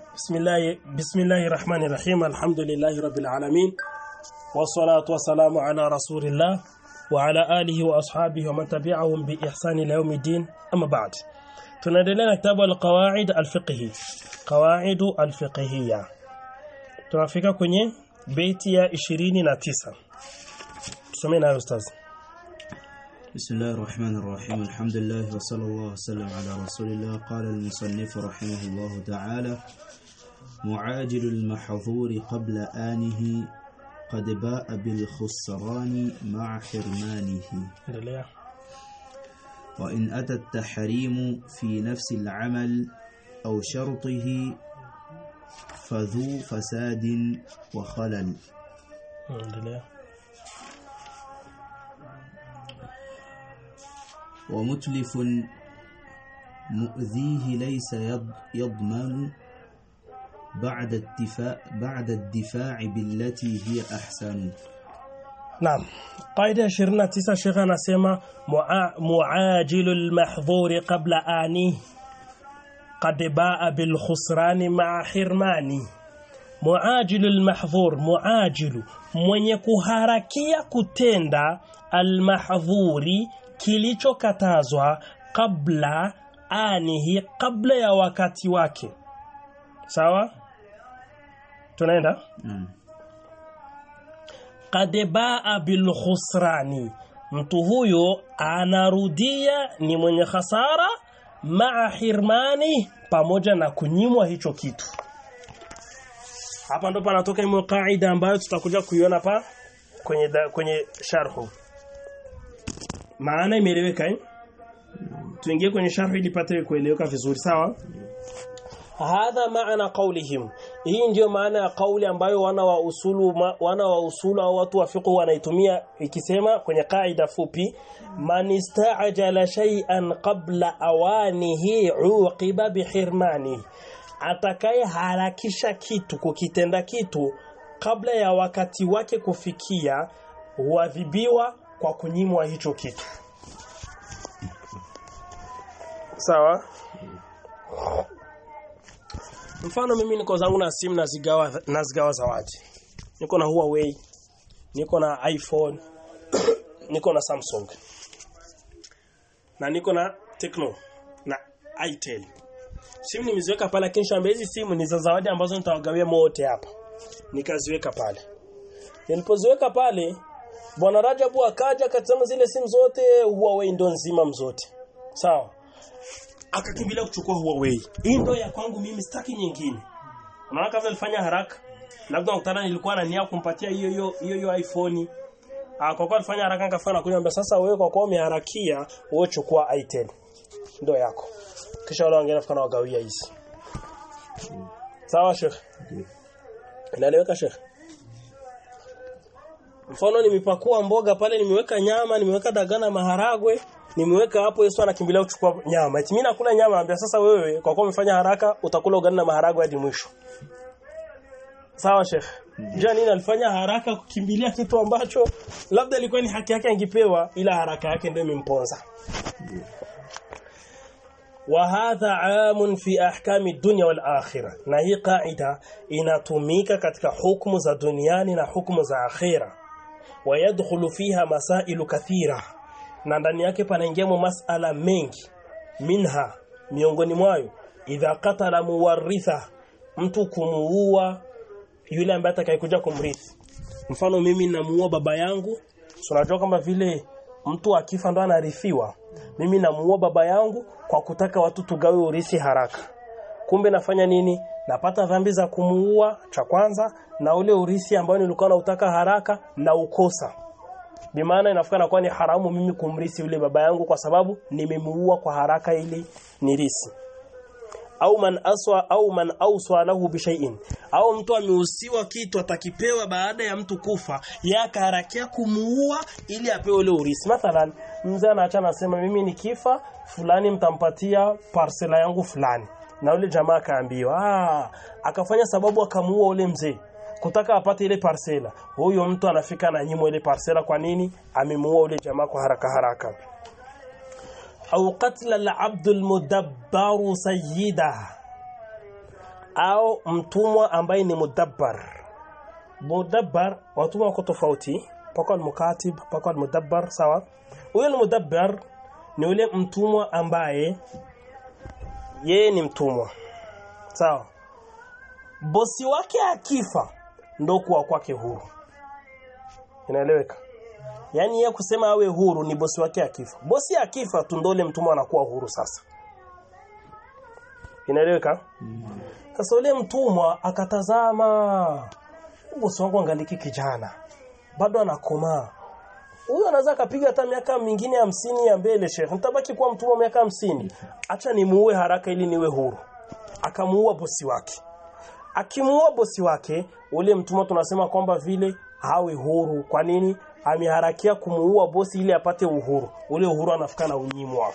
بسم الله بسم الله الرحمن الرحيم الحمد لله رب العالمين والصلاة والسلام على رسول الله وعلى آله وأصحابه ومن تبعهم بإحسان إلى يوم الدين أما بعد tunaendelea na kitabu al-qawaid al-fiqhi qawaid al-fiqhiyya tunafika kwenye beti ya 29 tusomee nayo ustaz بسم الله الرحمن الرحيم الحمد لله وصلى الله وسلم على رسول الله قال المصنف رحمه الله تعالى معاجل المحظور قبل آنه قد باء بالخسران مع حرمانه endelea وإن أتى التحريم في نفس العمل أو شرطه فذو فساد وخلل endelea ومتلف مؤذيه ليس يض- يضمن بعد الدفاع بعد الدفاع بالتي هي أحسن Naam. Qaida ya 29 Sheikh anasema mua- muajilul mahdhuri qabla ani qad baa bil khusrani ma'a hirmani. Muajilul mahdhur muajilu mwenye kuharakia kutenda al mahdhuri kilichokatazwa kabla anihi kabla ya wakati wake. Sawa? Tunaenda? نعم qad baa bil khusrani mtu huyo anarudia ni mwenye hasara maa hirmani pamoja na kunyimwa hicho kitu hapa ndo panatoka imo kaida ambayo tutakuja kuiona pa kwenye da, kwenye sharhu maana imeeleweka eh tuingie kwenye sharhu ili pate kueleweka vizuri sawa hadha maana qaulihim hii ndio maana ya kauli ambayo wana wa usulu ma, wana wa usulu au watu wa fiqh wanaitumia ikisema kwenye kaida fupi man ista'jala shay'an qabla awanihi uqiba bihirmani atakaye harakisha kitu kukitenda kitu kabla ya wakati wake kufikia huadhibiwa kwa kunyimwa hicho kitu sawa Mfano mimi niko zangu na simu nazigawa nazigawa zawadi. Niko na Huawei, niko na iPhone, niko na Samsung. Na niko na Tecno na Itel. Simu nimeziweka pale lakini shamba hizi simu ni za zawadi ambazo nitawagawia wote hapa. Nikaziweka pale. Nilipoziweka pale Bwana Rajabu akaja akatazama zile simu zote Huawei ndo nzima mzote. Sawa? akakimbilia kuchukua Huawei. Hii ndo ya kwangu mimi sitaki nyingine. Unaona kama alifanya haraka. Labda mkutana nilikuwa na nia kumpatia hiyo hiyo hiyo hiyo iPhone. Ah kwa kuwa alifanya haraka nikafanya kuniambia sasa wewe kwa kuwa umeharakia wewe chukua Itel. Ndo yako. Kisha wale wengine fikana wagawia hizi. Sawa Sheikh. Inaeleweka Sheikh. Mfano nimepakua mboga pale nimeweka nyama, nimeweka dagana maharagwe, nimeweka hapo Yesu anakimbilia kuchukua nyama. Eti mimi nakula nyama anambia sasa wewe kwa kuwa umefanya haraka utakula ugali na maharagwe hadi mwisho. Sawa Sheikh. Jua nini alifanya haraka kukimbilia kitu ambacho labda ilikuwa ni haki yake angepewa ila haraka yake ndio imemponza. وهذا عام في احكام الدنيا والاخره na hii kaida inatumika katika hukumu za duniani na hukumu za akhira wayadkhulu fiha masailu kathira na ndani yake panaingia masala mengi minha miongoni mwayo idha qatala muwaritha mtu kumuua yule ambaye atakayekuja kumrithi mfano mimi namuua baba yangu so unajua kama vile mtu akifa ndo anarithiwa mimi namuua baba yangu kwa kutaka watu tugawe urithi haraka kumbe nafanya nini napata dhambi za kumuua cha kwanza na ule urithi ambao nilikuwa nautaka haraka na ukosa bimaana inafika nakuwa ni haramu mimi kumrisi yule baba yangu kwa sababu nimemuua kwa haraka ili nirisi au man aswa au man auswa lahu bishai'in au mtu amehusiwa kitu atakipewa baada ya mtu kufa yakaharakia kumuua ili apewe ule urisi mathalan mzee anaacha anasema mimi nikifa fulani mtampatia parsela yangu fulani na ule jamaa akaambiwa ah akafanya sababu akamuua ule mzee kutaka apate ile parsela huyo mtu anafika na nyimo ile parsela kwa nini amemuua ule jamaa kwa haraka haraka au qatla al-abd al-mudabbar sayyida au mtumwa ambaye ni mudabbar mudabbar watumwa wako tofauti pako almukatib pako almudabbar sawa huyo almudabbar ni ule mtumwa ambaye yeye ni mtumwa sawa bosi wake akifa ndo kuwa kwake huru inaeleweka yaani yeye kusema awe huru ni bosi wake akifa bosi akifa tu ndo ule mtumwa anakuwa huru sasa inaeleweka sasa ule mtumwa akatazama bosi wangu angaliki kijana bado anakomaa huyu anaweza akapiga hata miaka mingine hamsini ya mbele shekhe nitabaki kuwa mtumwa miaka hamsini acha nimuue haraka ili niwe huru akamuua bosi wake akimuua bosi wake ule mtumwa tunasema kwamba vile hawe huru kwa nini ameharakia kumuua bosi ili apate uhuru ule uhuru anafika na unyimwa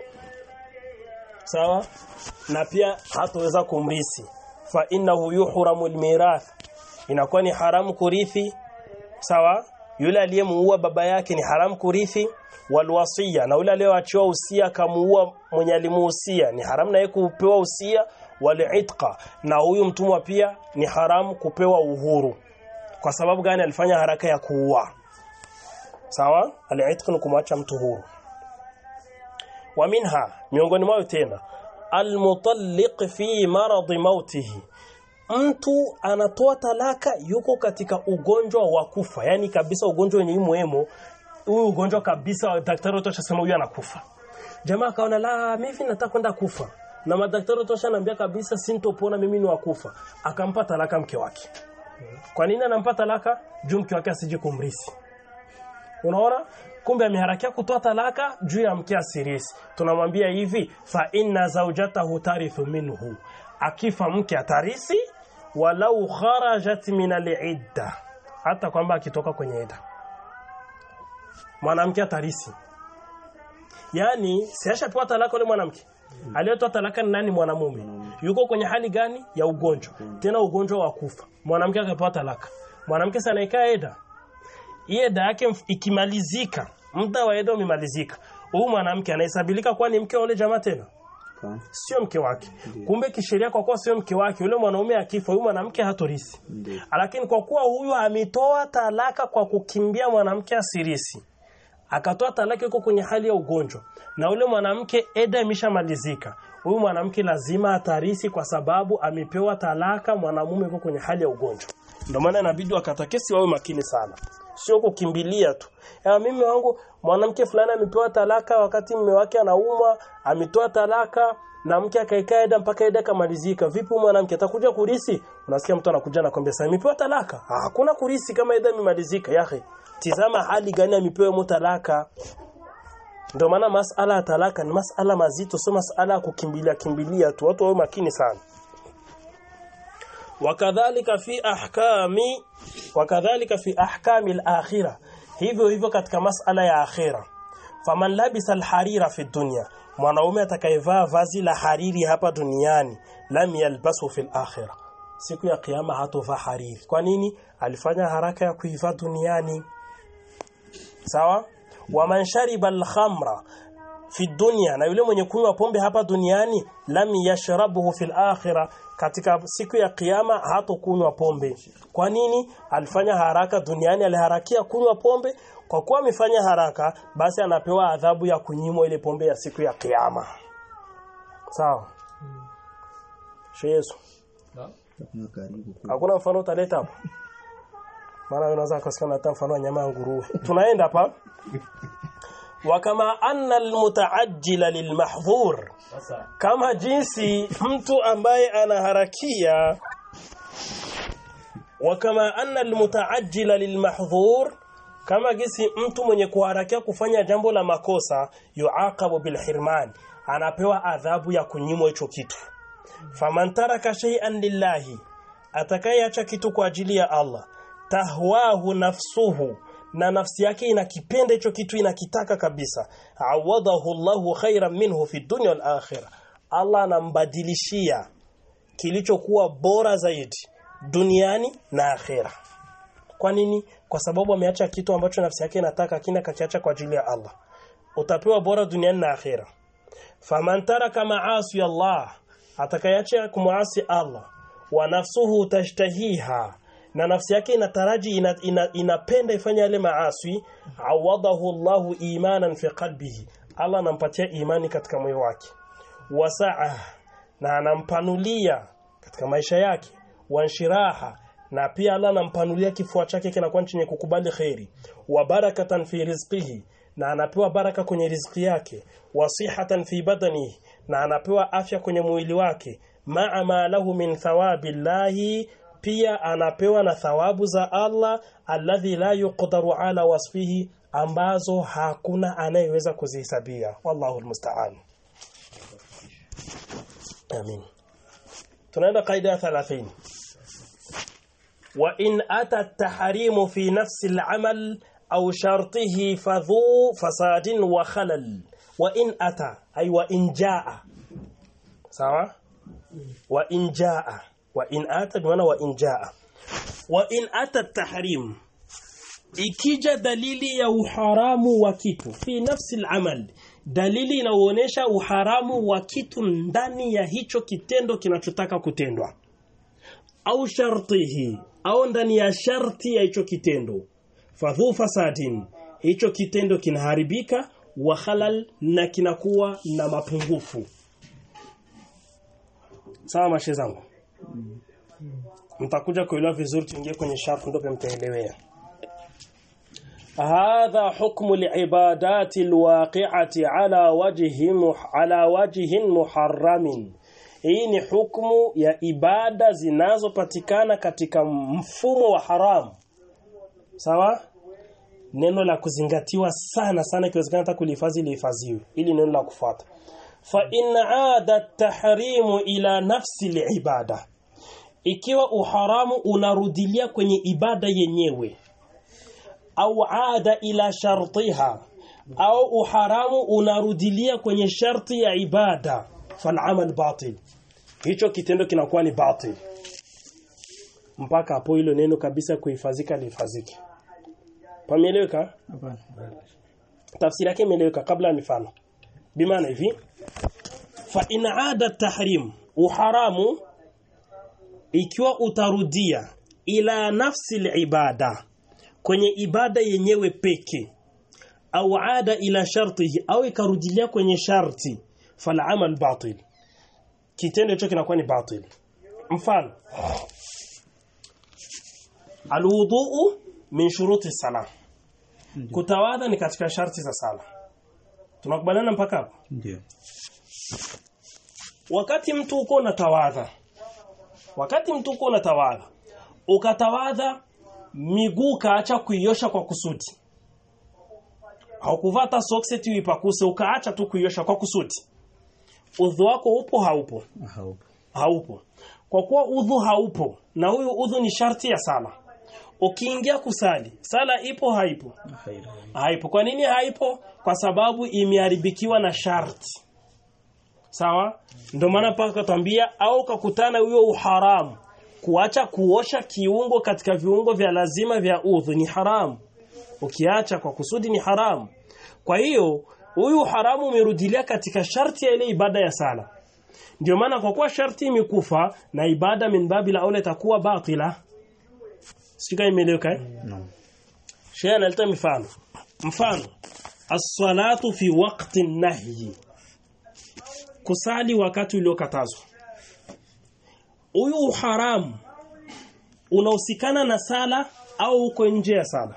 sawa na pia hataweza kumrisi fa innahu yuhramu almirath inakuwa ni haramu kurithi sawa yule aliyemuua baba yake ni haramu kurithi walwasiya na yule aliyeachiwa usia akamuua mwenye alimuhusia ni haramu naye kupewa usia walitqa na huyu mtumwa pia ni haramu kupewa uhuru kwa sababu gani alifanya haraka ya kuua sawa alitq ni kumwacha mtu huru wa minha miongoni mwao tena almutalliq fi marad mautihi mtu anatoa talaka yuko katika ugonjwa wa kufa yani kabisa ugonjwa wenye muhimu huyu ugonjwa kabisa daktari wote washasema huyu anakufa jamaa akaona la mimi nataka kwenda kufa na madaktari wote washaniambia kabisa sintopona mimi ni wakufa akampa talaka mke wake kwa nini anampa talaka juu mke wake asije kumrisi unaona kumbe ameharakia kutoa talaka juu ya mke asirisi tunamwambia hivi fa inna zawjatahu tarithu minhu akifa mke atarisi walau kharajat min al-idda hata kwamba akitoka kwenye idda mwanamke atarisi yani siashapewa talaka yule mwanamke aliyetoa talaka ni nani mwanamume yuko kwenye hali gani ya ugonjwa tena ugonjwa wa kufa mwanamke akapewa talaka mwanamke sana ikaa eda hii eda yake mf- ikimalizika muda wa eda umemalizika huyu mwanamke anahesabilika kuwa ni mke wa yule jamaa tena Fahamu? sio mke wake kumbe kisheria kwa kuwa sio mke wake yule mwanaume akifa huyu mwanamke hatorisi Ndio. lakini kwa kuwa huyu ametoa talaka kwa kukimbia mwanamke asirisi akatoa talaka yuko kwenye hali ya ugonjwa na ule mwanamke eda imeshamalizika huyu mwanamke lazima atarisi kwa sababu amepewa talaka mwanamume yuko kwenye hali ya ugonjwa ndio maana inabidi wakatakesi wawe makini sana sio kukimbilia tu ya mimi wangu mwanamke fulani amepewa talaka wakati mume wake anaumwa ametoa talaka na mke akaikaa eda mpaka eda kamalizika vipi huyu mwanamke atakuja kurisi unasikia mtu anakuja anakwambia sasa amepewa talaka Ah, hakuna kurisi kama eda imemalizika yahe tizama hali gani amepewa mu talaka ndio maana masala ya talaka ni masala mazito sio masala ya kukimbilia kimbilia tu watu wawe makini sana wakadhalika fi ahkami wakadhalika fi ahkami al-akhirah hivyo hivyo katika masala ya akhira faman labisa al-harira fi dunya mwanaume atakayevaa vazi la hariri hapa duniani lam yalbasu fi al-akhirah siku ya kiyama hatovaa hariri kwa nini alifanya haraka ya kuivaa duniani sawa waman shariba al-khamra fi dunya na yule mwenye kunywa pombe hapa duniani lam yashrabuhu fil akhirah katika siku ya kiyama hatokunywa pombe kwa nini alifanya haraka duniani aliharakia kunywa pombe kwa kuwa amefanya haraka basi anapewa adhabu ya kunyimwa ile pombe ya siku ya kiyama sawa Sheikh Yesu Hakuna karibu ku- hakuna mfano utaleta hapo maana unaweza kusikia hata mfano wa nyama ya nguruwe tunaenda hapa wakama anna almutaajjila lilmahdhur kama jinsi mtu ambaye anaharakia wakama anna almutaajjila lilmahdhur kama jinsi mtu mwenye kuharakia kufanya jambo la makosa yuaqabu bilhirman anapewa adhabu ya kunyimwa hicho kitu faman taraka shay'an lillahi atakayeacha kitu kwa ajili ya Allah tahwahu nafsuhu na nafsi yake inakipenda hicho kitu inakitaka kabisa awadahu Allahu khairan minhu fi dunya wal akhirah Allah anambadilishia kilichokuwa bora zaidi duniani na akhera kwa nini kwa sababu ameacha kitu ambacho nafsi yake inataka kina kakiacha kwa ajili ya Allah utapewa bora duniani na akhera faman taraka maasi Allah atakayeacha kumuasi Allah wa nafsuhu tashtahiha na nafsi yake inataraji ina, ina, inapenda ifanye yale maaswi awadahu Allahu imanan fi qalbihi Allah anampatia imani katika moyo wake wasaa na anampanulia katika maisha yake wanshiraha na pia Allah anampanulia kifua chake kinakuwa chenye kukubali khairi wa barakatan fi rizqihi na anapewa baraka kwenye riziki yake wasihatan fi badanihi na anapewa afya kwenye mwili wake ma'a ma lahu min thawabillahi pia anapewa na thawabu za Allah alladhi la yuqdaru ala wasfihi ambazo hakuna anayeweza kuzihesabia wallahu almusta'an amin tunaenda kaida ya 30 wa in ata at-tahrimu fi nafsi al-amal aw shartihi fadhu fasadin wa khalal wa in ata ay wa in jaa sawa wa in jaa wa in ata bimaana wa in jaa wa in ata at-tahrim ikija dalili ya uharamu wa kitu fi nafsi al-amal dalili inaonyesha uharamu wa kitu ndani ya hicho kitendo kinachotaka kutendwa au shartihi au ndani ya sharti ya hicho kitendo fadhu fasadin hicho kitendo kinaharibika wa halal na kinakuwa na mapungufu sawa mashe zangu mtakuja kuelewa vizuri tuingie kwenye sharti ndio mtaelewea هذا حكم العبادات الواقعة على وجه مح على وجه محرم hii ni hukumu ya ibada zinazopatikana katika mfumo wa haramu sawa neno la kuzingatiwa sana sana ikiwezekana hata kulihifadhi lihifadhiwe ili neno la kufuata fa in aada tahrimu ila nafsi liibada ikiwa uharamu unarudilia kwenye ibada yenyewe au ada ila shartiha au uharamu unarudilia kwenye sharti ya ibada falamal batil hicho kitendo kinakuwa ni batil mpaka hapo hilo neno kabisa kuhifadhika lihifadhike pameeleweka tafsiri yake imeeleweka kabla ya mifano bimaana hivi fa in aada tahrim uharamu ikiwa utarudia ila nafsi ibada kwenye ibada yenyewe peke au ada ila shartihi au ikarudilia kwenye sharti fala amal batil kitendo hicho kinakuwa ni batil mfano alwuduu min shuruti salah kutawadha ni katika sharti za sala tunakubaliana mpaka hapo ndio wakati mtu uko unatawadha wakati mtu uko unatawadha ukatawadha miguu kaacha kuiosha kwa kusudi haukuvata socks eti uipakuse ukaacha tu kuiosha kwa kusudi udhu wako upo haupo haupo haupo kwa kuwa udhu haupo na huyu udhu ni sharti ya sala ukiingia kusali sala ipo haipo haipo haipo kwa nini haipo kwa sababu imeharibikiwa na sharti sawa ndio maana paka twambia au kakutana huyo uharamu kuacha kuosha kiungo katika viungo vya lazima vya udhu ni haramu ukiacha kwa kusudi ni haramu kwa hiyo huyu haramu umerudilia katika sharti ya ile ibada ya sala ndio maana kwa kuwa sharti imekufa na ibada min babi la aula itakuwa batila sika imeeleweka eh? no. Sheikh analeta mifano mfano as-salatu fi waqti nahyi kusali wakati uliokatazwa huyu haramu unahusikana na sala au uko nje ya sala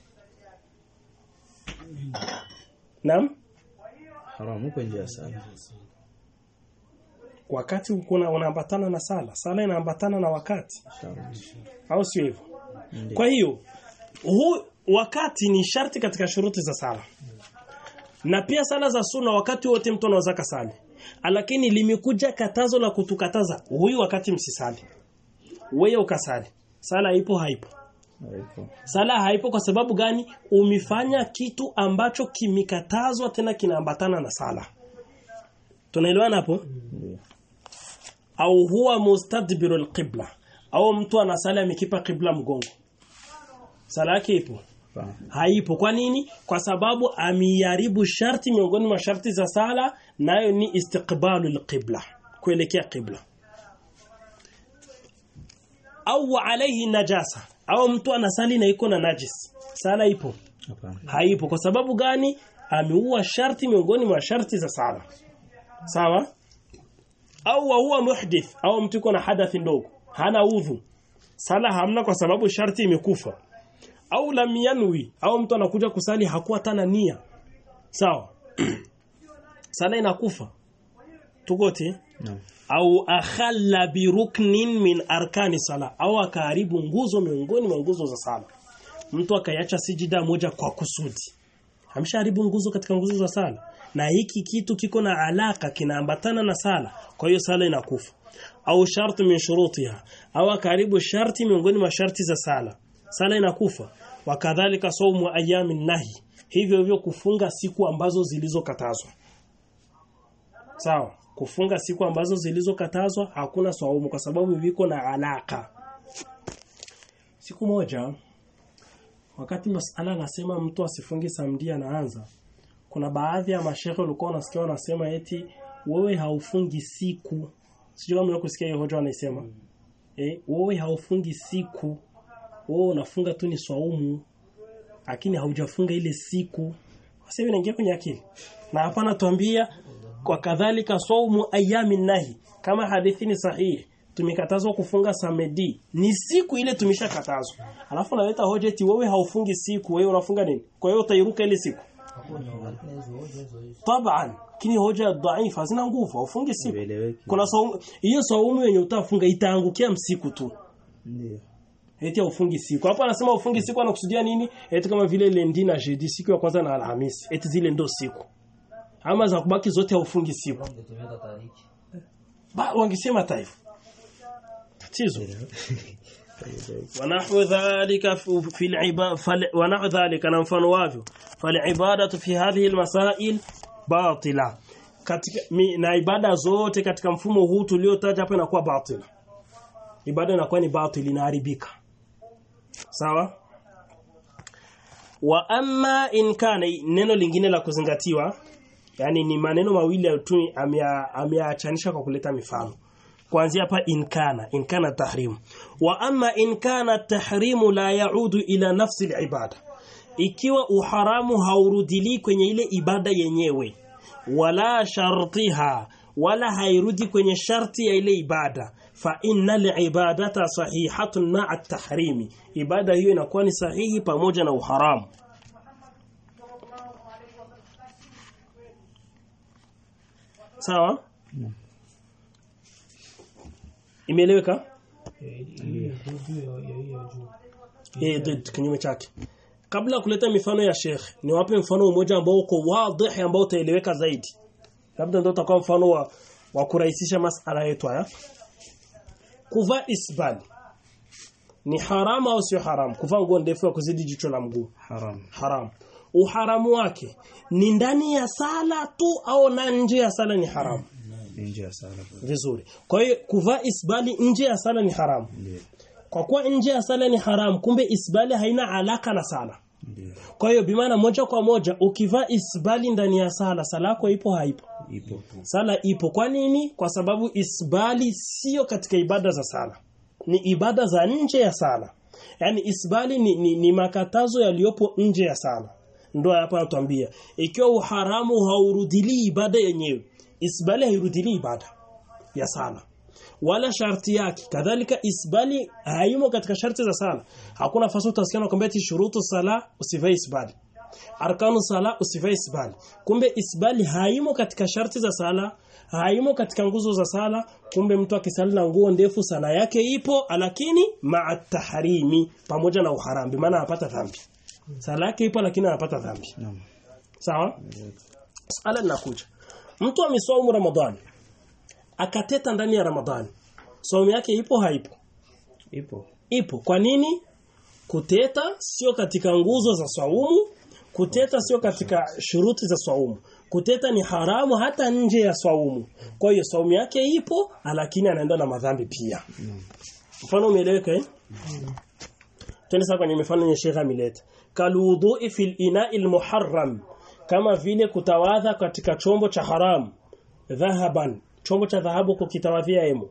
Naam haramu uko nje ya sala wakati uko unaambatana na sala sala inaambatana na wakati Sharti. au sio hivyo Ndio. kwa hiyo huu wakati ni sharti katika shuruti za sala na pia sala za sunna wakati wote mtu anaweza kasali lakini limekuja katazo la kutukataza huyu wakati msisali wewe ukasali sala ipo haipo Haipo. sala haipo kwa sababu gani umefanya kitu ambacho kimekatazwa tena kinaambatana na sala tunaelewana hapo Ndio. au huwa mustadbiru alqibla au mtu anasali amekipa qibla mgongo sala yake ipo Hapana. haipo kwa nini kwa sababu amiharibu sharti miongoni mwa sharti za sala nayo ni istiqbalu alqibla kuelekea qibla au alayhi najasa au mtu anasali na iko na najis sala ipo hapana haipo kwa sababu gani ameua sharti miongoni mwa sharti za sala sawa au wa huwa muhdith au mtu iko na hadathi ndogo hana udhu sala hamna kwa sababu sharti imekufa au lam yanwi au mtu anakuja kusali hakuwa tana nia sawa sala inakufa tukote naam au akhalla biruknin min arkani sala au akaharibu nguzo miongoni mwa nguzo za sala mtu akaiacha sijida moja kwa kusudi ameshaharibu nguzo katika nguzo za sala na hiki kitu kiko na alaka kinaambatana na sala kwa hiyo sala inakufa au sharti min shurutiha au akaharibu sharti miongoni mwa sharti za sala sala inakufa wakadhalika saumu ayami nahi hivyo hivyo kufunga siku ambazo zilizokatazwa sawa kufunga siku ambazo zilizokatazwa hakuna saumu kwa sababu viko na alaka siku moja wakati masala anasema mtu asifungi samdia anaanza kuna baadhi ya mashehe walikuwa wanasikia wanasema eti wewe haufungi siku sijui kama kusikia hiyo hoja wanaisema eh wewe haufungi siku wewe unafunga tu ni swaumu lakini haujafunga ile siku sasa hivi inaingia kwenye akili na hapa anatuambia kwa kadhalika saumu ayami nahi kama hadithi ni sahihi tumekatazwa kufunga samedi ni siku ile tumeshakatazwa alafu naleta hoja eti wewe haufungi siku wewe unafunga nini kwa hiyo utairuka ile siku taban kini hoja dhaifa hazina nguvu haufungi siku Ieleweke. kuna saumu hiyo saumu yenye utafunga itaangukia msiku tu ndio eti haufungi siku hapa anasema ufungi siku anakusudia nini eti kama vile lendi na jeudi siku ya kwanza na alhamisi eti zile ndo siku ama za kubaki zote haufungi siku ba wangesema taifa tatizo ونحو ذلك في العبادة ونحو ذلك na mfano wavyo فالعبادة في هذه المسائل باطلة katika mi, na ibada zote katika mfumo huu tuliotaja hapa inakuwa batila ibada inakuwa ni batili inaharibika sawa wa amma in kana neno lingine la kuzingatiwa yani ni maneno mawili tu amea- ameachanisha kwa kuleta mifano kuanzia hapa in kana in kana tahrim wa amma in kana tahrimu la yaudu ila nafsi ibada ikiwa uharamu haurudili kwenye ile ibada yenyewe wala shartiha wala hairudi kwenye sharti ya ile ibada fa innal ibadata sahihatun ma'a tahrimi ibada hiyo inakuwa ni sahihi pamoja na uharamu sawa imeeleweka eh ndio kinyume chake kabla ya kuleta mifano ya Sheikh niwape mfano mmoja ambao uko wazi ambao utaeleweka zaidi labda ndio utakuwa mfano wa, wa kurahisisha masala yetu haya kuvaa isbal ni haramu au sio haramu kuvaa nguo ndefu ya kuzidi jicho la mguu haram haramu uharamu wake ni ndani ya sala tu au na nje ya sala ni haramu nje ya sala vizuri kwa hiyo kuvaa isbali nje ya sala ni haramu ndio kwa kuwa nje ya sala ni haramu kumbe isbali haina alaka na sala ndio kwa hiyo bimaana moja kwa moja ukivaa isbali ndani ya sala sala yako ipo haipo ipo sala ipo kwa nini kwa sababu isbali sio katika ibada za sala ni ibada za nje ya sala yani isbali ni, ni, ni makatazo yaliyopo nje ya sala ndio hapa natuambia ikiwa uharamu haurudili ibada yenyewe isbali hairudili ibada ya sala wala sharti yake kadhalika isbali haimo katika sharti za sala hakuna nafasi utasikia nakwambia ati shurutu sala usivae isbali arkanu sala usivae isbali kumbe isbali haimo katika sharti za sala haimo katika nguzo za sala kumbe mtu akisali na nguo ndefu sala yake ipo lakini ma'a tahrimi pamoja na uharambi maana anapata dhambi sala yake ipo lakini anapata dhambi naam sawa sala linakuja mtu amesaumu ramadhani akateta ndani ya ramadhani saumu yake ipo haipo ipo ipo kwa nini kuteta sio katika nguzo za saumu kuteta sio katika shuruti za saumu kuteta ni haramu hata nje ya saumu kwa hiyo saumu yake ipo lakini anaenda na madhambi pia mfano umeeleweka eh Twende sasa kwenye mifano yenye Sheikh ameleta kalwudhu'i fil ina'il muharram kama vile kutawadha katika chombo cha haramu dhahaban chombo cha dhahabu kukitawadhia emo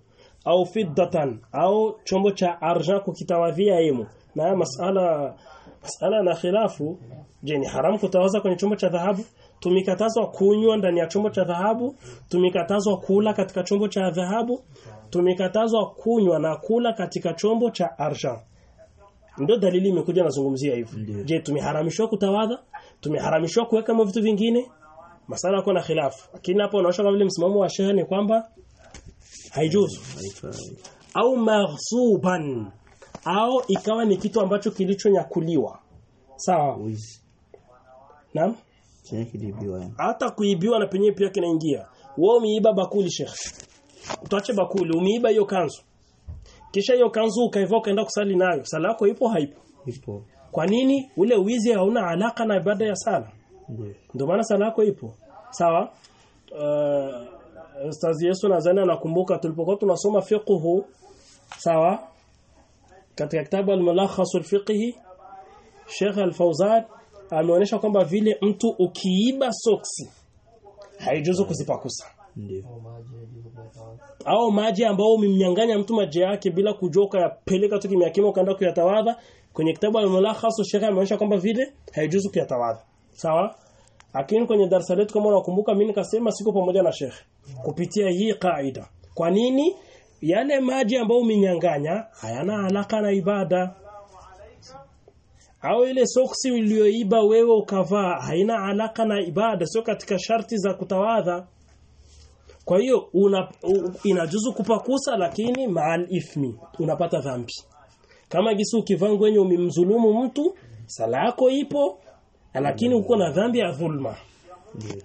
au fiddatan au chombo cha argent kukitawadhia imo na haya masala masala na khilafu je ni haramu kutawaza kwenye chombo cha dhahabu tumekatazwa kunywa ndani ya chombo cha dhahabu tumekatazwa kula katika chombo cha dhahabu tumekatazwa kunywa na kula katika chombo cha argent ndio dalili imekuja nazungumzia hivyo Ndio. je tumeharamishwa kutawadha tumeharamishwa kuweka mo vitu vingine masala yako na khilafu lakini hapo unaosha kama vile msimamo wa shehe ni kwamba haijuzu haifai au maghsuban au ikawa ni kitu ambacho kilichonyakuliwa sawa wizi naam chenye kilibiwa yani hata kuibiwa na penyewe pia kinaingia wewe umeiba bakuli sheikh utache bakuli umeiba hiyo kanzu kisha hiyo kanzu ukaiva ukaenda kusali nayo sala yako ipo haipo ipo kwa nini ule wizi hauna alaka na ibada ya sala ndio ndio maana sala yako ipo sawa uh, ustazi Yesu nadhani anakumbuka tulipokuwa tunasoma fiqhu sawa katika kitabu al-mulakhas al-fiqhi Sheikh Al-Fauzan ameonyesha kwamba vile mtu ukiiba soksi haijuzu kuzipakusa ndio au maji ambao umemnyang'anya mtu maji yake bila kujua ukayapeleka tu kimya kimya ukaenda kuyatawadha kwenye kitabu al-mulakhas Sheikh ameonyesha kwamba vile haijuzu kuyatawadha sawa lakini kwenye darasa letu kama unakumbuka mimi nikasema siko pamoja na Sheikh kupitia hii kaida kwa nini yale maji ambayo umenyang'anya hayana alaka na ibada au ile soksi uliyoiba wewe ukavaa haina alaka na ibada sio katika sharti za kutawadha kwa hiyo una, u, inajuzu kupakusa lakini maal ithmi unapata dhambi. Kama gisu ukivaa ngwenye umemdhulumu mtu, sala yako ipo lakini uko na dhambi ya dhulma. ndio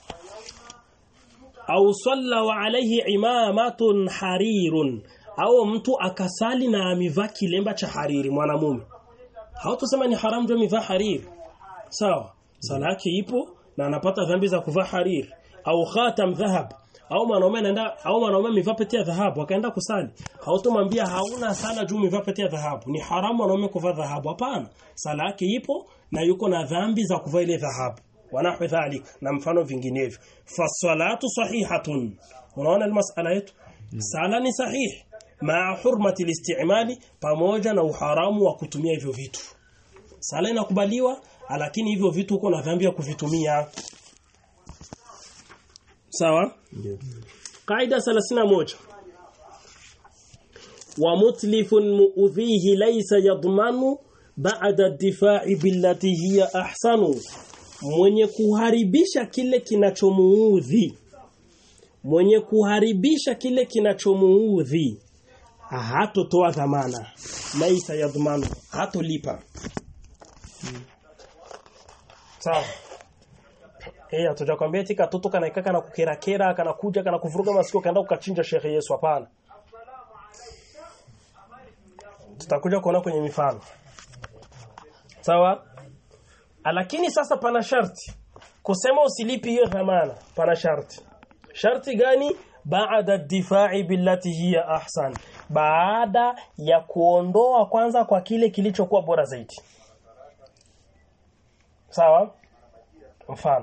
Au salla wa alayhi imamatun harirun au mtu akasali na amivaa kilemba cha hariri mwanamume. Hautasema ni haram ndio amivaa hariri. Sawa. Sala yake ipo na anapata dhambi za kuvaa hariri au khatam dhahab au mwanaume anaenda au mwanaume amevaa pete ya dhahabu akaenda kusali hautomwambia hauna sala juu umevaa pete ya dhahabu ni haramu mwanaume kuvaa dhahabu hapana sala yake ipo na yuko na dhambi za kuvaa ile dhahabu wanahwi dhalik na mfano vinginevyo fasalatu sahihatun unaona ile masala yetu sala ni sahihi maa hurmati listimali pamoja na uharamu wa kutumia hivyo vitu sala inakubaliwa lakini hivyo vitu uko na dhambi ya kuvitumia sawa ndio Qaida 31 wa mutlifun muudhihi laysa yadmanu ba'da ad-difa'i billati hiya ahsanu mwenye kuharibisha kile kinachomuudhi mwenye kuharibisha kile kinachomuudhi hatotoa dhamana laysa yadmanu hatolipa sawa Eh, hatujakwambia eti katoto kanaika kana kukerakera kana kuja kana kuvuruga masikio kaenda ukachinja Sheikh Yesu hapana. Tutakuja kuona kwenye mifano. Sawa? Lakini sasa pana sharti. Kusema usilipi hiyo dhamana, pana sharti. Sharti gani? Baada difa'i billati hiya ahsan. Baada ya kuondoa kwanza kwa kile kilichokuwa bora zaidi. Sawa? Mfano.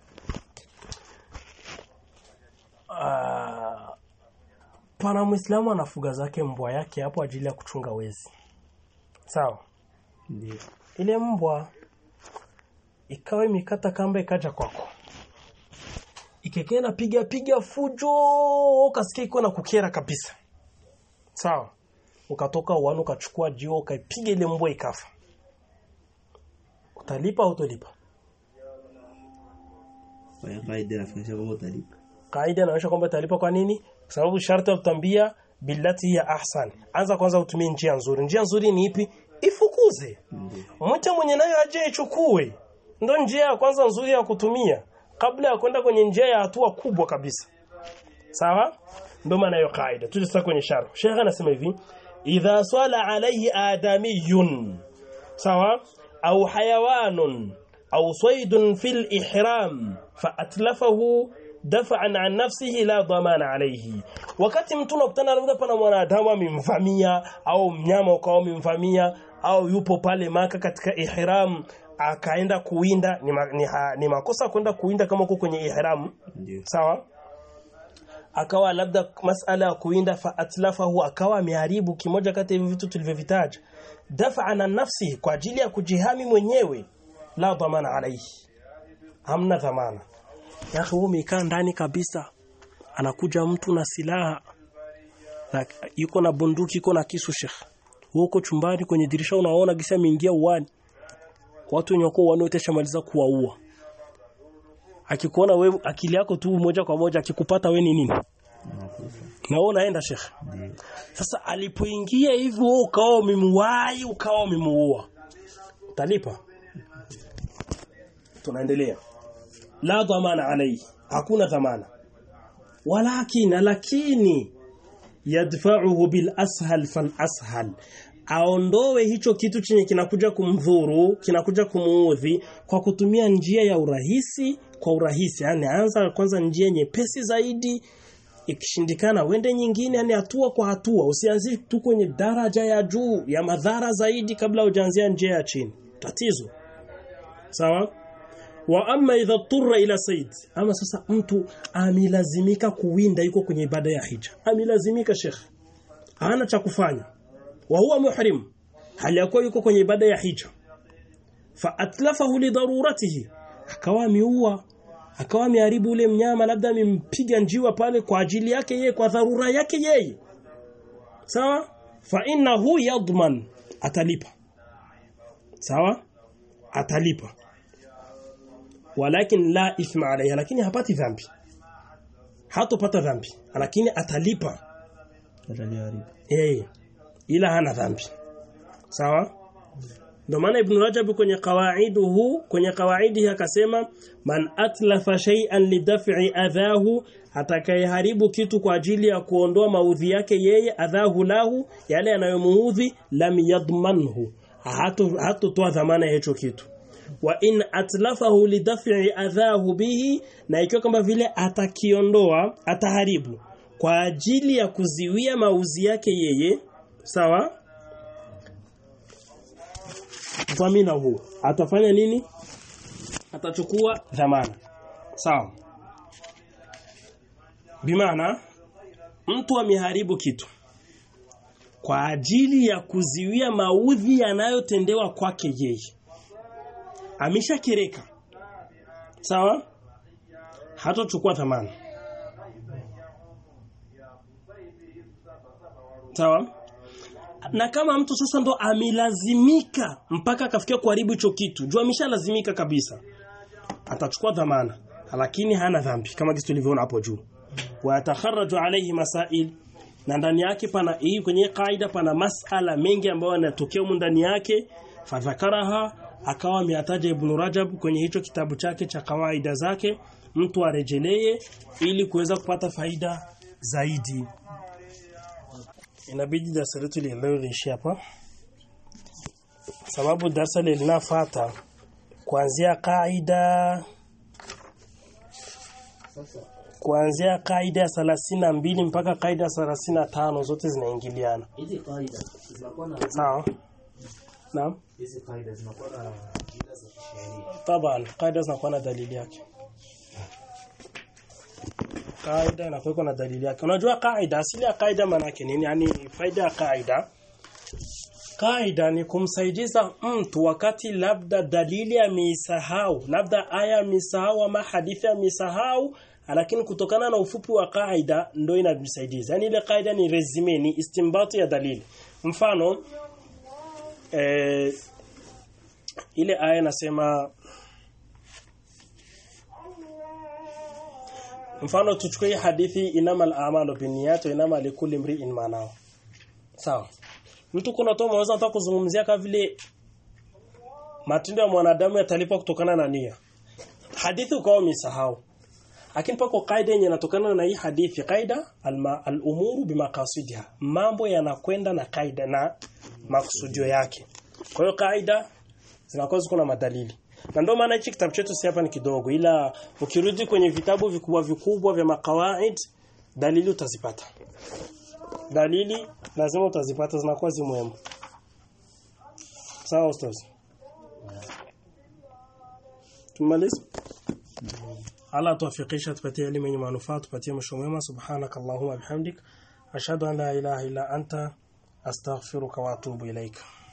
Ah, pana Muislamu anafuga zake mbwa yake hapo ajili ya kuchunga wezi. Sawa? ndio Ile mbwa ikawa imekata kamba ikaja kwako. Ikekea na piga piga fujo ukasikia iko na kukera kabisa. Sawa? Ukatoka uwani ukachukua jio ukaipiga ile mbwa ikafa. Utalipa au utolipa? kwa hiyo kaida inafundisha kwamba utalipa Kaida inaonyesha kwamba utalipa kwa nini? Kwa sababu sharti ya kutambia billati ya ahsan. Anza kwanza utumie njia nzuri. Njia nzuri ni ipi? Ifukuze. ndio Mwache mwenye nayo aje ichukue. Ndio njia ya kwanza nzuri ya kutumia kabla ya kwenda kwenye njia ya hatua kubwa kabisa. Sawa? Ndio maana hiyo kaida. Tuje sasa kwenye sharh. Sheikh anasema hivi, idha swala alayhi adamiyun. Sawa? Au hayawanun au saydun fil ihram fa atlafahu dafa'an an nafsihi la dhamana alayhi. Wakati mtu unakutana labda pana mwanadamu amemvamia au mnyama ukawa amemvamia au yupo pale maka katika ihram akaenda kuwinda ni, ma, ni, ha, ni makosa kwenda kuwinda kama uko kwenye ihram ndio sawa akawa labda masala ya kuinda fa atlafahu akawa ameharibu kimoja kati ya hivi vitu tulivyovitaja dafa na nafsi kwa ajili ya kujihami mwenyewe la dhamana alaihi hamna dhamana yake wewe umekaa ndani kabisa anakuja mtu na silaha na yuko na bunduki yuko na kisu shekh huko chumbani kwenye dirisha unaona gisa ameingia uwani watu wenye wako uwani wote shamaliza kuwaua akikuona wewe akili yako tu moja kwa moja akikupata wewe ni nini na wewe unaenda shekh Ndio. sasa alipoingia hivyo wewe ukawa umemuwai ukawa umemuua utalipa tunaendelea la dhamana alayhi hakuna dhamana walakin lakini yadfa'uhu bil ashal fal ashal aondoe hicho kitu chenye kinakuja kumdhuru kinakuja kumuudhi kwa kutumia njia ya urahisi kwa urahisi yani anza kwanza njia nyepesi zaidi ikishindikana wende nyingine yani hatua kwa hatua usianzie tu kwenye daraja ya juu ya madhara zaidi kabla hujaanzia njia ya chini tatizo sawa wa amma idha turra ila sayd ama sasa mtu amilazimika kuwinda yuko kwenye ibada ya hija amilazimika sheikh hana cha kufanya wa huwa muhrim hali yakuwa yuko kwenye ibada ya hija fa atlafahu li daruratihi akawa ameua akawa ameharibu ule mnyama labda amempiga njiwa pale kwa ajili yake yeye kwa dharura yake yeye sawa fa innahu yadman atalipa sawa atalipa walakin la ithma alayha lakini hapati dhambi hatopata dhambi lakini atalipa Ataliharibu. eh ila hana dhambi sawa ndio maana ibn rajab kwenye qawaiduhu kwenye qawaidi akasema man atlafa shay'an lidaf'i adhahu atakayeharibu kitu kwa ajili ya kuondoa maudhi yake yeye adhahu lahu yale yanayomuudhi lam yadmanhu hato hatotoa dhamana ya hicho kitu wa in atlafahu lidaf'i adhahu bihi na ikiwa kama vile atakiondoa ataharibu kwa ajili ya kuziwia mauzi yake yeye sawa dhamina huu atafanya nini atachukua dhamana sawa bimaana mtu ameharibu kitu kwa ajili ya kuziwia maudhi yanayotendewa kwake yeye ameshakereka sawa hatochukua dhamana sawa na kama mtu sasa ndo amelazimika mpaka akafikia kuharibu hicho kitu jua ameshalazimika kabisa atachukua dhamana lakini hana dhambi kama kitu tulivyoona hapo juu wa yatakharraju alayhi masail na ndani yake pana hii kwenye kaida pana masala mengi ambayo yanatokea humu ndani yake fadhakaraha akawa ameyataja Ibn Rajab kwenye hicho kitabu chake cha kawaida zake mtu arejelee ili kuweza kupata faida zaidi inabidi darasa letu leo liishi hapa sababu darasa linafuata kuanzia kaida kuanzia kaida ya 32 mpaka kaida ya 35 zote zinaingiliana Hizi kaida zinakuwa na sawa naam hizi kaida zinakuwa na kaida za kisheria. taban kaida zinakuwa na dalili yake kaida inakuwa na dalili yake unajua kaida asili ya kaida maana yake nini yani faida ya kaida kaida ni kumsaidiza mtu wakati labda dalili ameisahau labda aya ameisahau ama hadithi ameisahau lakini kutokana na ufupi wa kaida ndio inamsaidiza yani ile kaida ni resume ni istimbati ya dalili mfano eh, ile aya nasema mfano tuchukue hadithi inamal a'malu binniyat wa inama likulli imri'in ma nawa sawa mtu kuna toa mwanzo anataka kuzungumzia kama vile matendo ya mwanadamu yatalipwa kutokana na nia hadithi ukawa umesahau lakini pako kaida yenye inatokana na hii hadithi kaida al-umuru bimaqasidiha mambo yanakwenda na kaida na makusudio yake kwa hiyo kaida zinakuwa ziko na madalili na ndio maana hichi kitabu chetu si hapa ni kidogo ila ukirudi kwenye vitabu vikubwa vikubwa vya makawaid dalili utazipata dalili lazima utazipata zinakuwa zimuhimu sawa ustaz tumalize Allah tuwafikisha tupatie elimu yenye manufaa tupatie mwisho mwema subhanakallahumma bihamdik ashhadu an la ilaha illa anta astaghfiruka wa atubu ilaika